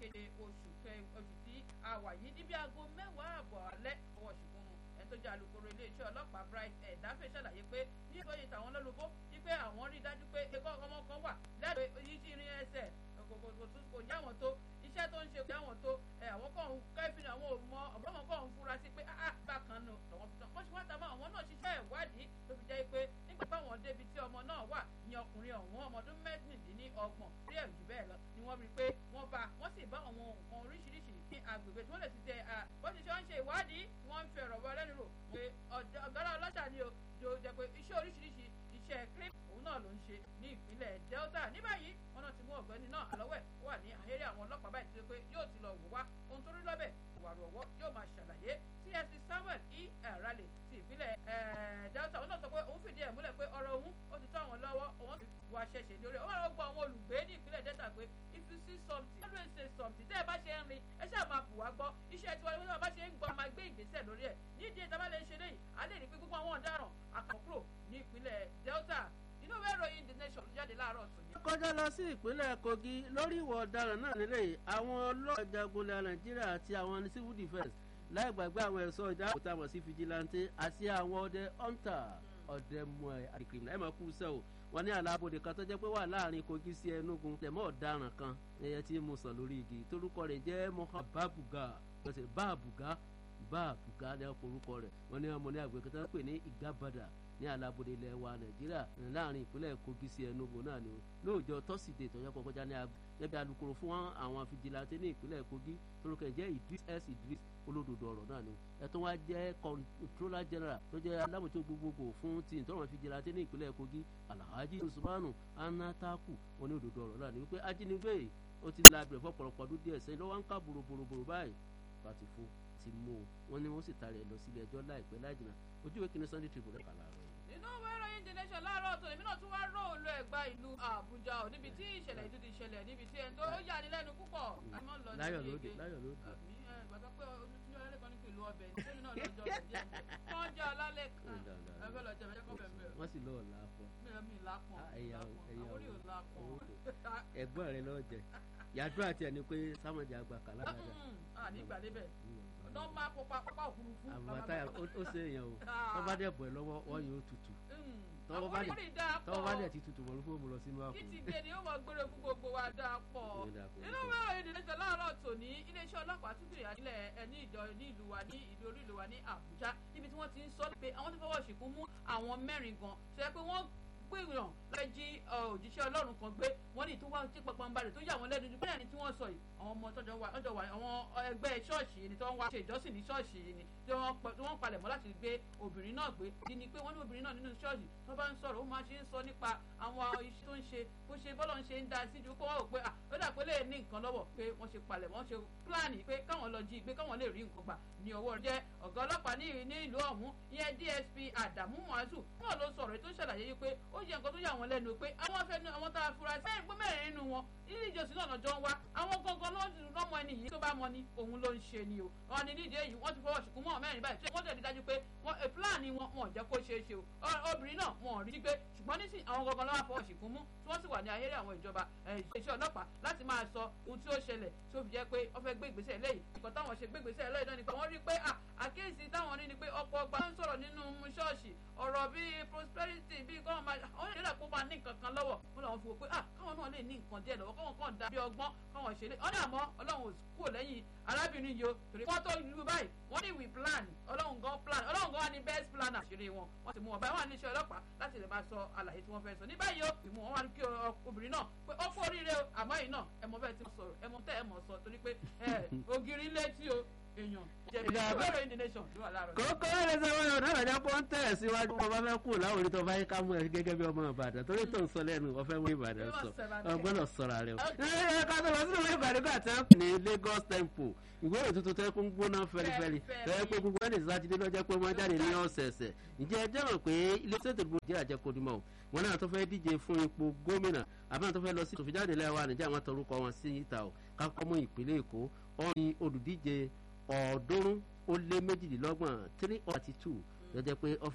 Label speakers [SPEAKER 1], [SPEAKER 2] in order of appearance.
[SPEAKER 1] keje oṣù oṣù tí a wà yìí níbi aago mẹ́wàá àbọ̀ alẹ́ ọwọ́ ṣùgbọ́n mu ẹni tó jẹ́ alukoro iléeṣẹ́ ọlọ́pàá bright ẹ̀dáfẹ́ ṣàlàyé pé ní ìgbóyè tàwọn lólobó wípé àwọn rí dájú pé ẹ̀kọ́ ọmọ kan wà lẹ́rọ yíṣí irin ẹsẹ̀ kò já wọn tó iṣẹ́ tó ń ṣe kò já wọn tó àwọn kan ń kẹ́fìn àwọn ò mọ ọ̀bọ̀n wọn kàn ń fura sí pé bákan nù lọ́wọ́ fi tán wọ́n ṣe wá tàbí àwọn náà ṣiṣẹ́ ìwádìí tó fi jẹ́ pé nígbà táwọn débi tí ọmọ náà wà ní ọkùnrin ọ̀hún ọmọ ọdún mẹ́rìndínlọ́gbọ̀n rí ẹ̀rù jù bẹ́ẹ̀ lọ ni wọ́n rí pé wọ́n bá wọ́n sì bá àwọn nǹkan oríṣiríṣi ní agbègbè tí wọ́n lè ti tẹ bó ti ṣe ń ṣe ìwádìí tí wọ́n ń fi ọ̀rọ̀ bọ́ lẹ́nu rò pé ọ̀gára ọlọ́ṣà ni o jò jẹ́ pé iṣẹ́ oríṣiríṣi iṣẹ́ clip òun náà ló ń ṣe ní ìpínlẹ̀ Delta ní báyìí wọn náà ti mú ọ̀gbẹ́ni náà àlọ́wẹ̀ wà ní àhẹ́rẹ́ àwọn ọlọ́pàá báyìí tó pé yóò ti lọ wò wá ohun tó rí lọ́bẹ̀ ìwàrú ọ̀wọ́ yóò máa ṣàlàyé csc Samuel e Raleigh ti ìpínlẹ̀ Delta òun náà sọ pé òun fìdí ẹ̀ múlẹ̀ pé ọ̀rọ̀ òun ó ti tó àwọn lọ́wọ́ òun ti wà ṣẹ̀ṣẹ̀ lórí òun àwọn gbọ́ àwọn olùgbé ní ìpínlẹ̀ Delta pé if you see something always say something tẹ́ ẹ bá ṣe ń rin ẹ ṣáà máa bù wá gbọ́ iṣẹ́ tiwa ni wọ́n bá ṣe ń gbọ́ máa gbé ìgbésẹ̀ lórí ẹ̀ nídìí ẹ̀ tábà lè ṣe léyìí a lè rí pé gbogbo àwọn ọ̀daràn àkànkúrò ní ìpínlẹ̀ Delta inú ìwé ìròyìn the nation ló jáde láàárọ̀ tòní.
[SPEAKER 2] kọjá lọ sí ìpínlẹ̀ Kogi lórí ìwà ọ̀daràn náà nílẹ̀ yìí àwọn ọlọ́pàá jagunlẹ̀ Nàìjíríà àti àwọn civil defence láì gbàgbé àwọn ẹ̀ṣọ́ ìjà àbòtá mọ̀ sí fìjìláńtì àti àwọn ọdẹ hunter ọdẹ mọ àdìkìrìmù ẹ̀ máa kú sẹ́ o wọn ní àlàbòdè kan tó jẹ́ pé wà láàrin Kogi sí Enugu tẹ̀mọ́ ọ̀daràn kan ẹyẹ tí mo sàn lórí igi torúkọ rẹ̀ jẹ́ Mohammed Babuga lọ́sẹ̀ Babuga Babuga ní orúkọ rẹ̀ wọn ní ọmọ ní àgbẹ̀kẹ́ tó ń pè ní Igabada ní alábòde ilẹ̀ wa nàìjíríà láàrin ìpínlẹ̀ kogi sí enugu náà ni lóòjọ́ tọ́sídẹ̀ẹ́ tọ́jọ́ kọjá ní ẹbí alukoro fún àwọn fìjìláńtẹ́ ní ìpínlẹ̀ kogi torúkọ jẹ́ idris s idris olódodo ọ̀rọ̀ náà ni ẹ̀tọ́ wa jẹ́ controller general tó jẹ́ alámòtó gbogbogbò fún ti ìtọ́wọ̀n fìjìláńtẹ́ ní ìpínlẹ̀ kogi alhaji usmanu anataku wọn ní òdodo ọ̀rọ̀ náà ni wípé ajínigbé ó ti lábẹ̀rẹ̀ fọ́pọ̀lọpọ̀ ọdún díẹ̀ sẹ́yìn lọ́wọ́ ń ká bòròbòrò báyìí pàtì fún ti mú o wọn ni wọn sì tarẹ̀ lọ sílé ẹjọ́ láìpẹ́ láìjìnà ojú ìwé kìíní sunday tribune kà láàárọ̀
[SPEAKER 1] nínú ìwé ìròyìn the nation láàárọ̀ tó lèmi náà tún wá róòlù ẹ̀gbá ìlú àbújá ò níbi tí ìṣẹ̀lẹ̀ ìlú ti ṣẹlẹ̀ níbi tí ẹni tó yà ní lẹ́nu púpọ̀.
[SPEAKER 2] láyọ̀ lóde láyọ̀ lóde.
[SPEAKER 1] gbàgbọ́ pé olùtúnyọ̀ alẹ́ kan ní pẹ̀lú ọbẹ̀ ní sẹ́mi náà lọ́jọ́ ọ̀jẹ̀ wọ́n jẹ́ alálẹ̀ kan ẹgbẹ́ lọ́jọ́ ẹ̀jẹ̀ kọ́ bẹ̀rẹ̀
[SPEAKER 2] wọ́n sì lọ́ọ̀ lápọ̀.
[SPEAKER 1] mi lápọ̀
[SPEAKER 2] ẹ̀yà ẹ̀yà
[SPEAKER 1] orí ò lápọ̀.
[SPEAKER 2] ẹ̀gbọ́n rẹ lọ́ọ́ jẹ yàdúrà tiẹ̀ ni pé sámọ̀jà àgbà kàlá
[SPEAKER 1] nígbà débẹ̀ ọ̀dọ́ máa kópa pápá òfurufú.
[SPEAKER 2] àbàtà ó ṣe èèyàn o tó bá dẹ̀ bọ̀ ẹ́ lọ́wọ́ wọ́n yóò tutù tọ́wọ́ bá dẹ̀ ti tutù mọ̀ lóko mo lọ sínú àpò.
[SPEAKER 1] kí ti dé ni ó mọ gbére fún gbogbo wa dáa pọ̀ nínú mẹ́rin ìdílẹ́sẹ̀ láàárọ̀ tòní iléeṣẹ́ ọlọ́pàá tún fìyà nílẹ̀ ẹni ìjọ ní ìlú wa ní ìlú orí ìlú wa ní Àbújá níbi tí wọ́n ti ń sọ pé àwọn ti fọwọ́ ṣìkún mú àwọn mẹ́rin gan tó yẹ pé wọ́n gbìyàn lọ́ọ́ jí òjíṣẹ́ ọlọ́run kan gbé wọ́n ní tó wá tí pàpàǹbarè tó yà wọ́n lẹ́nu ju bẹ́ẹ̀ ni tí wọ́n sọ yìí àwọn ọmọ tọ́jọ́ wà tọ́jọ́ wà àwọn ẹgbẹ́ ṣọ́ọ̀ṣì ni tí wọ́n wá ṣe ìjọsìn ní ṣọ́ọ̀ṣì ni tí wọ́n palẹ̀ mọ́ láti gbé obìnrin náà gbé kí ni pé wọ́n ní obìnrin náà nínú ṣọ́ọ̀ṣì tó bá ń sọ̀rọ̀ ó máa ṣe ń sọ nípa àwọn iṣẹ́ tó ń ṣe bó ṣe bọ́lọ̀ ń ṣe ń da sí ju kó wọ́n rò pé ó dà pé lè ní nǹkan lọ́wọ́ pé wọ́n ṣe palẹ̀ wọ́n ṣe pílánì pé káwọn lọ jí gbé káwọn lè rí nǹkan gbà ní ọwọ́ jẹ́ ọ̀gá ọlọ́pàá ní ìlú ọ̀hún ìyẹn DSP Adamu Muazu náà ló sọ̀rọ̀ tó ṣàlàyé yìí pé ó jẹ́ nǹkan tó yà wọ́n lẹ́nu pé àwọn afẹ́nu àwọn tá a fura sí mẹ́rin pé mẹ́rin nínú wọn ilé ìjọsìn náà lọ́jọ́ ń wá àwọn gangan lọ́mọ ẹni yìí tó bá mọ ni òun ló ń ṣe ni o wọn ni nídìí èyí wọ́n ti fọwọ́ ṣùkú mọ́ mẹ́rin báyìí tí wọ́n tẹ̀lé dájú pé wọ́n pílánì wọn wọn ò jẹ́ kó ṣeé ṣe o obìnrin náà wọn ò rí gbé ṣùgbọ́n nísìn àwọn gangan lọ́wọ́ fọwọ́ ṣùkú mú tí wọ́n sì wà ní ayéré àwọn ìjọba iṣẹ́ ọlọ́pàá láti máa sọ ohun tí ó ṣẹlẹ̀ tó fi jẹ́ pé wọ́n fẹ́ gbé ìgbésẹ̀ lẹ́yìn nǹkan táwọn ṣe gbé ìgbésẹ̀ lẹ́yìn náà ni pé wọ́n rí pé àkíyèsí táwọn rí ni pé ọ̀pọ̀ ọgbà ń sọ̀rọ̀ nínú ṣọ́ọ̀ṣì ọ̀rọ̀ bíi prosperity bíi kọ́ máa àwọn ìrẹ́lẹ̀ kó máa ní nǹkan kan lọ́wọ́ wọn làwọn fi wò pé káwọn náà lè ní nǹkan díẹ̀ lọ́wọ́ káwọn kàn dá bí ọgbọ́n káwọn ṣe lé ọ̀dà mọ́ ọlọ́run kúrò lẹ́yìn arábìnrin yìí o torí wọ́n tó lu báyìí wọ́n ní we plan ọlọ́run gan plan ọlọ́run gan wà ní best planner àṣírí wọn wọ́n ti mú wọn báyìí wọ́n ní iṣẹ́ ọlọ́pàá láti lè máa sọ àlàyé tí wọ́n fẹ́ sọ ní báyìí o ìmú wọn wá ní kí obìnrin náà pé ó kú oríire o àmọ́ yìí náà ẹ̀mọ́ bẹ́ẹ̀ ti sọ̀rọ̀ ẹ̀mọ́ tẹ́ ẹ̀mọ́ sọ torí pé ògiri létí o èèyàn jẹ̀bi ìgbàgbọ́ indonesian ló wà láàárọ̀.
[SPEAKER 2] kókó ẹ̀rẹ́ sọ wọn ọ̀dọ́ àjọ pọ̀ ń tẹ̀ síwájú wọn bá fẹ́ kú láwọn orí tó bá yẹ ká mú ẹ gẹ́gẹ́ bí ọmọ ìbàdàn torí tó ń sọ lẹ́nu ọ̀fẹ́ mú ìbàdàn sọ ọgbọ́dọ̀ sọ̀rọ̀ rẹ o. ẹ ká tó lọ sínú ìwé ìbàdàn gbà tí wọ́n pè ní Lagos Tempo ìwé ìròyìn tuntun tẹ́ kún gbóná fẹ́lifẹ́li tẹ́ pé gbogbo ẹni sátidé lọ́jọ́ pé wọ́n jáde ní ọ̀sẹ̀ẹ̀sẹ̀ ǹjẹ́ ẹ jẹ́rọ̀ pé ilé iṣẹ́ ìdìbò jẹ́ àjẹkọ̀dìmọ̀ wọn náà tó fẹ́ díje fún ipò gómìnà àbí tó fẹ́ lọ sí tòfìjáde lẹ́wà níjà wọn tọrúkọ wọn sí ìta ò kákọ́ mú ìpínlẹ̀ Èkó ọ̀rin olùdíje ọ̀ọ́dúnrún ó lé méjìlélọ́gbọ̀n three thirty two lọ́jọ́ pé